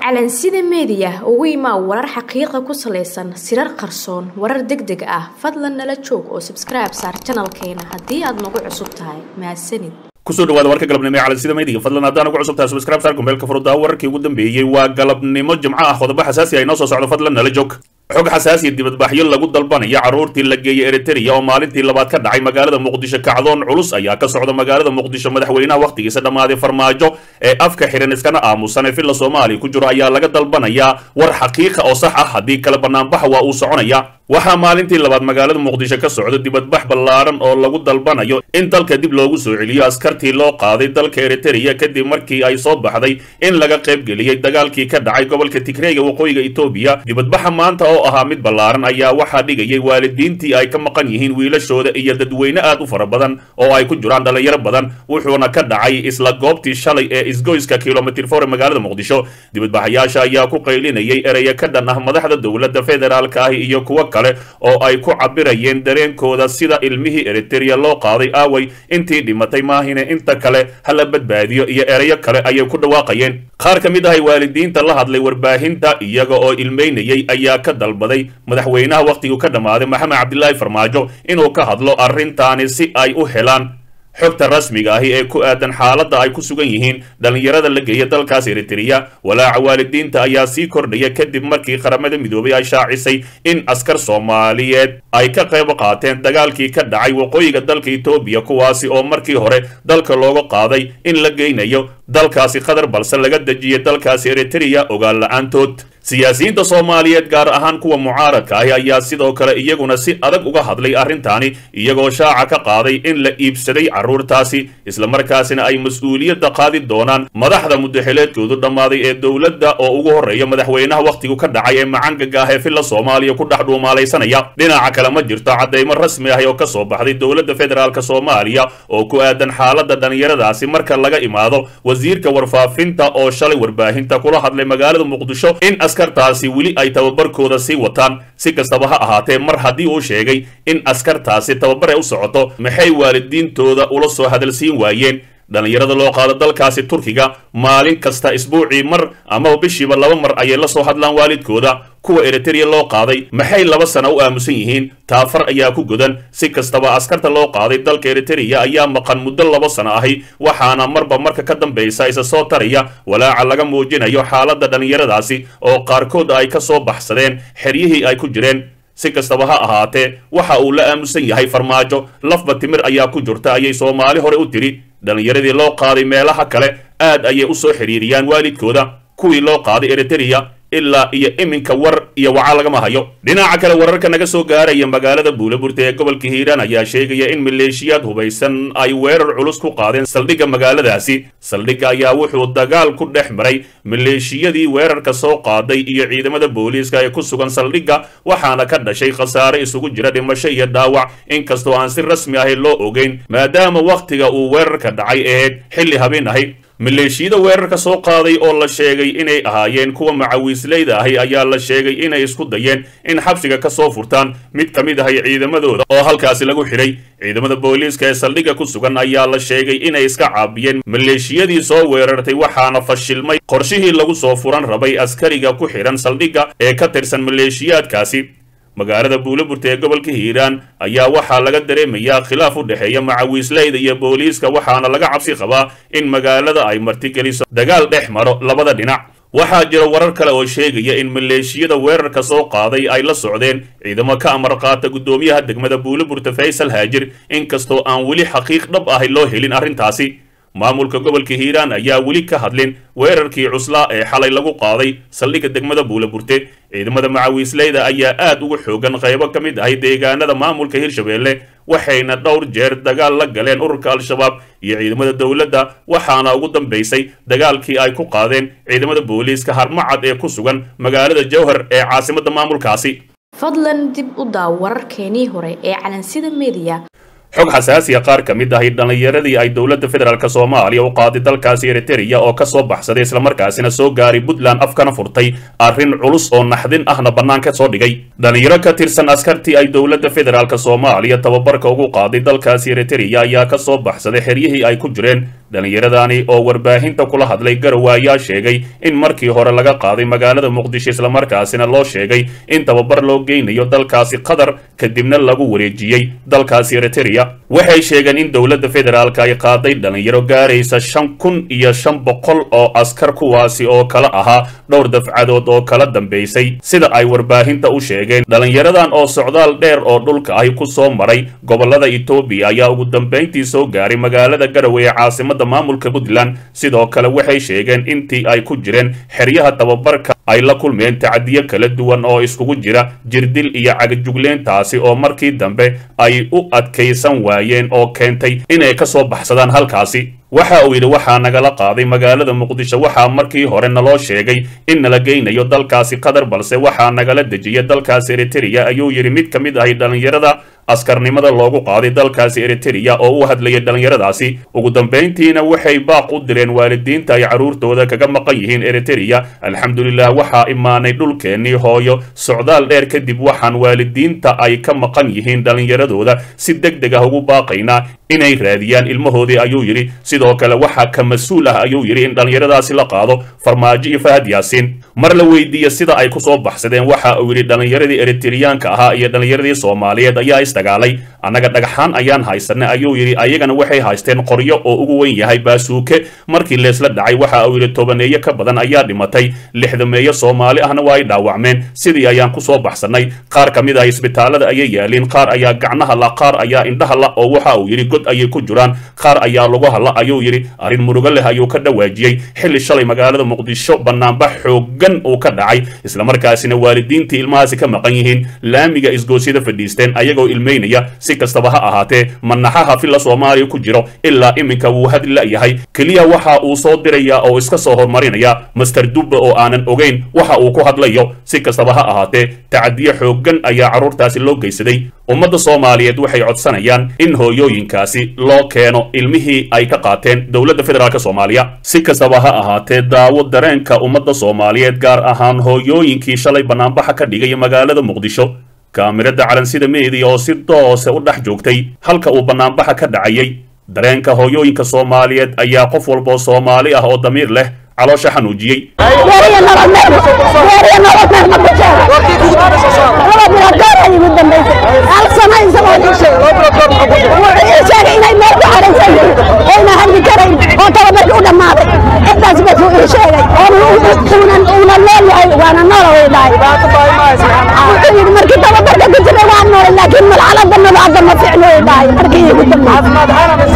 calansida meediya ugu imaa warar xaqiiqa ku salaysan sirar qarsoon warar deg deg ah fadlan nala joog oo sabskribe saar janalkeena haddii aad nagu cusub tahay mahadsanid kusoo dhawaada warka galabnimo ee calansida meediga fadlan haddaan ugu cusubtahay subscribe saar kumeelka furudaa wararkii ugu dambeeyey waa galabnimo jimco ah qodobo xasaasi ah inoo soo socdo fadlan nala joog xog xasaasiya dibadbaxyo lagu dalbanayo carruurtii la geeyey eritrea oo maalintii labaad ka dhacay magaalada muqdisho kacdoon culus ayaa ka socda magaalada muqdisho madaxweynaha wakhtigiisa dhammaaday farmaajo ee afka xihan iskana aamusan ee villa soomaaliya ku jiro ayaa laga dalbanayaa war xaqiiqa oo sax ah haddii kale banaanbaxa waa uu soconaya waxaa maalintii labaad magaalada muqdisho ka socda dibadbax ballaaran oo lagu dalbanayo in dalka dib loogu soo celiyo askartii loo qaaday dalka eritrea kadib markii ay soo baxday in laga qaybgeliyey dagaalkii ka dhacay gobolka tigreega waqooyiga etoobiya dibadbaxa maanta oo ahaa mid ballaaran ayaa waxaa dhigayay waalidiintii ay ka maqan yihiin wiilashooda iyo dadweyne aad u fara badan oo ay ku jiraan dhalinyaro badan wuxuuna ka dhacay isla goobtii shalay ee isgoyska kilomitr for ee magaalada muqdisho dibadbaxayaasha ayaa ku qaylinayay ereya ka dhan ah madaxda dowladda federaalka ah iyo kuwo kale oo ay ku cabirayeen dareenkooda sida ilmihii eritrea loo qaaday aaway intii dhimatay maahine inta kale hala badbaadiyo iyo ereyo kale ayay ku dhawaaqayeen qaar ka mid ahay waalidiinta la hadlay warbaahinta iyaga oo ilmeynayay ayaa ka dalbaday madaxweynaha wakhtiguu ka dhammaaday maxamed cabdilaahi farmaajo inuu ka hadlo arrintaani si ay u helaan xogta rasmiga ahi ee ku aadan xaaladda ay ku sugan yihiin dhallinyarada la geeya dalkaas eritrea walaaca waalidiinta ayaa sii kordhaya kadib markii qaramada midoobay ay shaacisay in askar soomaaliyeed ay ka qayb qaateen dagaalkii ka dhacay waqooyiga dalka etoobiya kuwaasi oo markii hore dalka looga qaaday in la geynayo dalkaasi qatar balse laga dejiyay dalkaasi eritrea ogaan la-aantood siyaasiyiinta soomaaliyeed gaar ahaan kuwa mucaaradka ahi ayaa sidoo kale iyaguna si adag uga hadlay arrintaani iyagoo shaaca ka qaaday in la iibsaday carruurtaasi islamarkaasina ay mas-uuliyadda qaadi doonaan madaxda mudaxileedkoodu dhammaaday ee dowladda oo ugu horreeya madaxweynaha wakhtigu ka dhacay ee macangaga ah ee villa soomaaliya ku dhex dhuumaalaysanaya dhinaca kale ma jirto caddaymo rasmi ah oo ka soo baxday dowladda federaalk soomaaliya oo ku aadan xaaladda dhallinyaradaasi marka laga imaado wasiirka warfaafinta oo shalay warbaahinta kula hadlay magaalada muqdisho in askartaasi weli ay tababarkooda sii wataan si kastaba ha ahaatee mar haddii uu sheegay in askartaasi tababar ay u socoto maxay waalidiintooda ula soo hadalsiin waayeen dhallinyarada loo qaado dalkaasi turkiga maalin kasta isbuucii mar amaba bishiiba laba mar ayay la soo hadlaan waalidkooda kuwa eritrea loo qaaday maxay laba sana u aamusan yihiin taafar ayaa ku godan si kastaba askarta loo qaaday dalka eritrea ayaa maqan muddo laba sano ahi waxaana marba marka ka dambaysa isa soo taraya walaaca laga muujinayo xaaladda dhallinyaradaasi oo qaarkood ay ka soo baxsadeen xeryihii ay ku jireen si kastaba ha ahaatee waxa uu la aamusan yahay farmaajo lafba timir ayaa ku jirta ayay soomaali hore u tiri dhallinyaradii loo qaaday meelaha kale aad ayay u soo xidhiiriyaan waalidkooda kuwii loo qaaday eritrea ilaa iyo iminka war iyo waca lagama hayo dhinaca kale wararka naga soo gaaraya magaalada buulaburta ee gobolka hiiraan ayaa sheegaya in maleeshiyaad hubaysan ay weerar culus ku qaadeen saldhigga magaaladaasi saldhigga ayaa wuxuu dagaal ku dhex maray maleeshiyadii weerarka soo qaaday iyo ciidamada booliiska ee ku sugan saldhigga waxaana ka dhashay khasaare isugu jira dhimasho iyo dhaawac inkastoo aan si rasmi ahi loo ogeyn maadaama wakhtiga uu weerarka dhacay ahayd xilli habeen ahi maleeshiyada weerarka soo qaaday oo la sheegay inay ahaayeen kuwa macawiisleyda ahi ayaa la sheegay inay isku dayeen in xabsiga ka soo furtaan mid ka mid ahay ciidamadooda oo halkaasi lagu xidhay ciidamada booliiska ee saldhigga ku sugan ayaa la sheegay inay iska caabiyeen maleeshiyadii soo weerartay waxaana fashilmay qorshihii lagu soo furan rabay askariga ku xidhan saldhigga ee ka tirsan maleeshiyaadkaasi magaalada buulaburta ee gobolka hiiraan ayaa waxaa laga dareemayaa khilaaf u dhexeeya macawiisleyda iyo booliiska waxaana laga cabsi qabaa in magaalada ay martigeliso dagaal dhex maro labada dhinac waxaa jira warar kale oo sheegaya in maleeshiyada weerarka soo qaaday ay la socdeen ciidamo ka amar qaata guddoomiyaha degmada buulaburta faysal haajir inkastoo aan weli xaqiiq dhab ahi loo helin arrintaasi maamulka gobolka hiiraan ayaa weli ka hadlin weerarkii cuslaa ee xalay lagu qaaday saldhigga degmada buulaburte ciidamada macawiisleyda ayaa aad ugu xoogan qaybo ka mid ahay deegaanada maamulka hirshabeelle waxayna dhowr jeer dagaal la galeen ururka al-shabaab iyo ciidamada dowladda waxaana ugu dambaysay dagaalkii ay ku qaadeen ciidamada booliiska harmacad ee ku sugan magaalada jowhar ee caasimadda maamulkaasi fadlan dib u daaw wararkeenii hore ee calansida meediya xog xasaasiya qaar ka mid ahi dhallinyaradii ay dowladda federaalk soomaaliya u qaaday dalkaasi eritrea oo ka soo baxsaday islamarkaasina soo gaaray puntland afkana furtay arrin culus oo naxdin ahna bannaanka soo dhigay dhallinyaro ka tirsan askartii ay dowladda federaalk soomaaliya tababarka ugu qaaday dalkaasi eritrea ayaa ka soo baxsaday xeryihii ay ku jireen dhallinyaradani oo warbaahinta kula hadlay garowe ayaa sheegay in markii hore laga qaaday magaalada muqdisho islamarkaasina loo sheegay in tababar loo geynayo dalkaasi qatar kadibna lagu wareejiyey dalkaasi eritereya waxay sheegeen in dowladda federaalka ay qaaday dhallinyaro gaaraysa shan kun iyo shan boqol oo askar kuwaasi oo kala ahaa dhowr dafcadood oo kala dambaysay sida ay warbaahinta u sheegeen dhallinyaradan oo socdaal dheer oo dhulka ahi ku soo maray gobolada etoobiya ayaa ugu dambayntii soo gaaray magaalada garowe ee caasimada maamulka puntland sidoo kale waxay sheegeen intii ay ku jireen xeryaha tababarka ay la kulmeen tacadiyo kala duwan oo iskugu jira jirdil iyo cagajugleentaasi oo markii dambe ay u adkaysan waayeen oo keentay inay ka soo baxsadaan halkaasi waxa uu yidhi waxaa nagala qaaday magaalada muqdisho waxaa markii hore naloo sheegay in nala geynayo dalkaasi qatar balse waxaa nagala dejiyay dalkaasi eritereya ayuu yidhi mid ka mid ahay dhallinyarada askarnimada loogu qaaday dalkaasi eritereya oo u hadlayay dhallinyaradaasi ugu dambayntiina waxay baaq u direen waalidiinta ay carruurtooda kaga maqan yihiin eritereya alxamdulilah waxaa imaanay dhulkeennii hooyo socdaal dheer kadib waxaan waalidiinta ay ka maqan yihiin dhallinyaradooda si deg deg ah ugu baaqaynaa inay raadiyaan ilmahoodii ayuu yidhi sidoo kale waxaa ka mas-uul ah ayuu yidhi in dhallinyaradaasi la qaado farmaajo iyo fahad yaasiin mar la weydiiya sida ay ku soo baxsadeen waxa uu yidhi dhallinyaradii eritereyaanka ahaa iyo dhallinyaradii soomaaliyeed ayaa isdagaalay annaga dhagxaan ayaan haysanay ayuu yidhi ayagana waxay haysteen qoryo oo ugu weyn yahay baasuuke markii leesla dhacay waxa uu yidhi tobaneeyo ka badan ayaa dhimatay lixdameeyo soomaali ahna waa ay dhaawacmeen sidii ayaan ku soo baxsanay qaar ka mid ah isbitaalada ayay yaaliin qaar ayaa gacnaha la qaar ayaa indhaha la oo waxa uu yidhi god ayay ku jiraan qaar ayaa lugaha la ayuu yidhi arrin murugo leh ayuu ka dhawaajiyey xilli shalay magaalada muqdisho bannaanbax xooggan uu ka dhacay islamarkaasina waalidiintii ilmahaasi ka maqan yihiin laamiga isgoosyada fadhiisteen ayagoo ilmeynaya si kastaba ha ahaatee manaxaha filla soomaaliya ku jiro ilaa iminka wuu hadli la'yahay keliya waxa uu soo dirayaa oo iska soo horumarinaya master dubba oo aanan ogeyn waxa uu ku hadlayo si kastaba ha ahaatee tacadiyo xooggan ayaa carruurtaasi loo geysaday ummadda soomaaliyeed waxay codsanayaan in hooyooyinkaasi loo keeno ilmihii ay ka qaateen dowladda federaalk soomaaliya si kastaba ha ahaatee daawo dareenka ummadda soomaaliyeed gaar ahaan hooyooyinkii shalay bannaanbaxa ka dhigaya magaalada muqdisho kaamirada calansida meediya oo si doose u dhex joogtay halka uu bannaanbaxa ka dhacayay dareenka hooyooyinka soomaaliyeed ayaa qof walboo soomaali ah oo damiir leh caloosha xanuujiyey markii tababarka ku jiray waa nool laakiin malcalada nabacda ma ficno dhahay markii igu dambeysay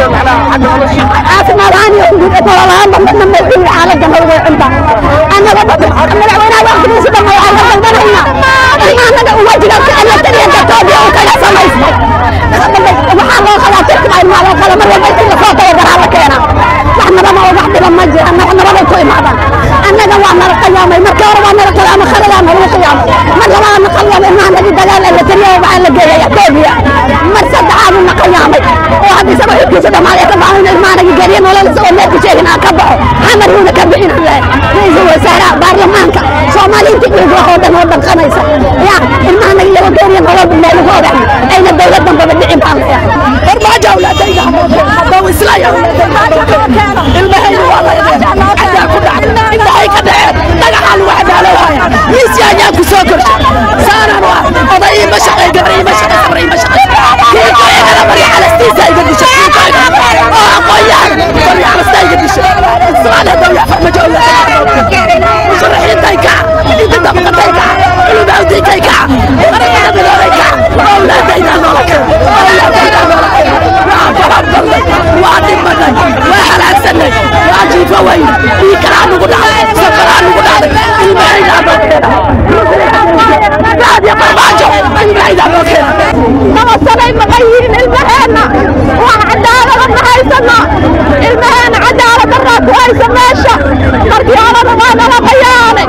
caafimaad ahaan iyo nololahaanba midna ma wuxuu yidhi xaaladda nabada cunta annaga madaxweynaha waqtigiisa dhamma waxaan ka dalbanaynaa in annaga wajiga elatariyanka toobiya uu kaga samaystay waxaa loo qabaa turkiba ilmaa loo qala mar walba intii lasoo tababaraa la keenaa wax nabada oo wax dhiba ma jiraan wax nabaday ku imaadaan annaga waa nala qiyaamay markii hore waa nala qiyaamay khaladaa nalagu qiyaamay mar labaadna qiyaamay ilmaha nagi dagaal elatariya waxaa la geeyay toobiya mar saddexaadu na qiyaamay oo hadda isaga xubkiisa dhamaaday ka baxo in ilmaha nagi geeriya nolol isagoo meel ku sheegin aan ka baxo xamar yuuna ka bixin aan lehay ra-iisul wasaaraha baarlamaanka soomaaliyiinta dhiig wax oo dhan oo dhanqanaysa ya ilmaha nagi iyagoo geeriya nolol meel ugu ogax ayna dowlad dambaba dhicin baan leeyahay farmaajo awlaadayda haddau islaya ilmahayna waa la xadaa ku dhacay indhahay ka dhaceen dhagaxaa lagu xadaalowaya miisi ayaa ku soo korshay saanaan waa oday ima shaqay gabar ima shaqay gabar ima shaqay kiikaygana bari xalastiisa iga dishay kiikayga oo aqoonyahan bari xalasta iga dishay ismaale dawya farmajo awlaadayda musharaxiintay kaca inta dabaqatay kaca culumawdiintay kaca qaramada midoobay kaca awlaadayda noola kaca awlaadayda noola kaca waa farabalnay waa dhimanay waa halaagsanay waa jiifa weyn ii kalaa nugu dhacday safaraa nugu dhacday ilmahaydaa noo keena raadiya farmaajo ilmahaydaa noo keena nabasanay maqan yihiin ilmaheenna waa cadaalada ma haysano ilmaheena cadaalad daraa ku haysa meesha markii horena waa nala qayaanay